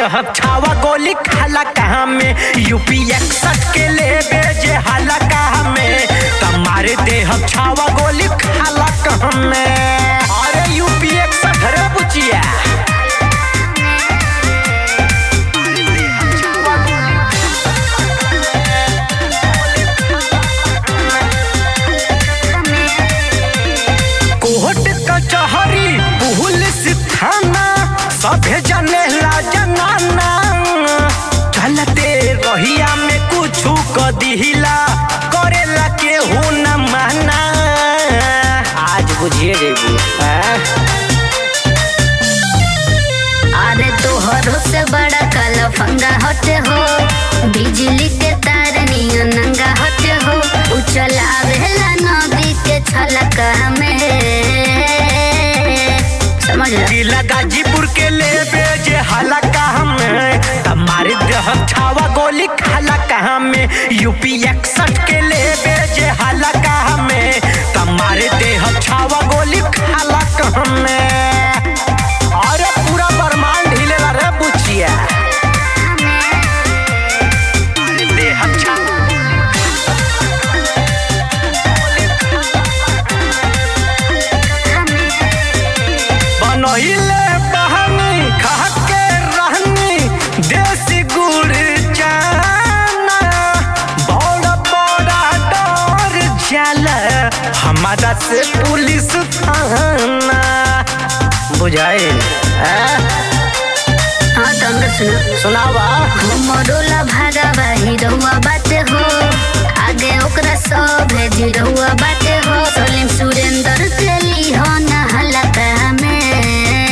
दहब छावा गोली खाला कहाँ में यूपी इकसठ के लेबे जे हाला कहाँ में तमारे देहब छावा गोली खाला कहाँ में अरे यूपी इकसठ रे बुचिया कोर्ट कचहरी पुलिस थाना सभे जनेला जनाना चलते रहिया में कुछ क दिहिला करेला केहू न माना आज बुझिए जेबू अरे तोहरो से बड़ा काला फंगा हटे हो बिजली के तार नियो नंगा हटे हो उचलावेला नदी के छलका में समझ रहा जिला गाजीपुर के लेबे जे हाला कहाँ में तमारे देह छावा गोली खाला कहाँ में यूपी इकसठ के लेबे जे हाला कहाँ में तमारे देह छावा गोली खाला कहाँ में अरे पूरा ब्रह्मांड हिलेला रे बुचिया देह छावा बनहिले बहनी खा के रहनी देसी गुड़ चाना बड़ा बड़ा डर जाला हमारा से पुलिस थाना बुझाए हाँ तो हमरा सुनो सुनावा हमरोला भागावा हिरहुआ बाटे हो आगे ओकरा सब है जिरहुआ बाटे हो सलीम सुरेंद्र के ली हो ना हलका में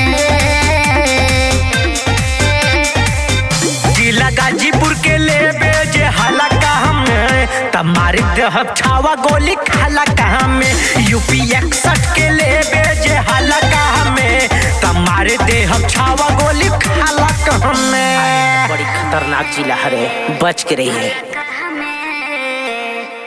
जिला गाजीपुर के लेबे जे हाला कहाँ में तमारी देह छावा गोली खाला कहाँ में यूपी इकसठ के लेबे जे हाला कहाँ में तमारे देह छावा गोली खाला कहाँ में बड़ी खतरनाक जिला हरे बच के रही है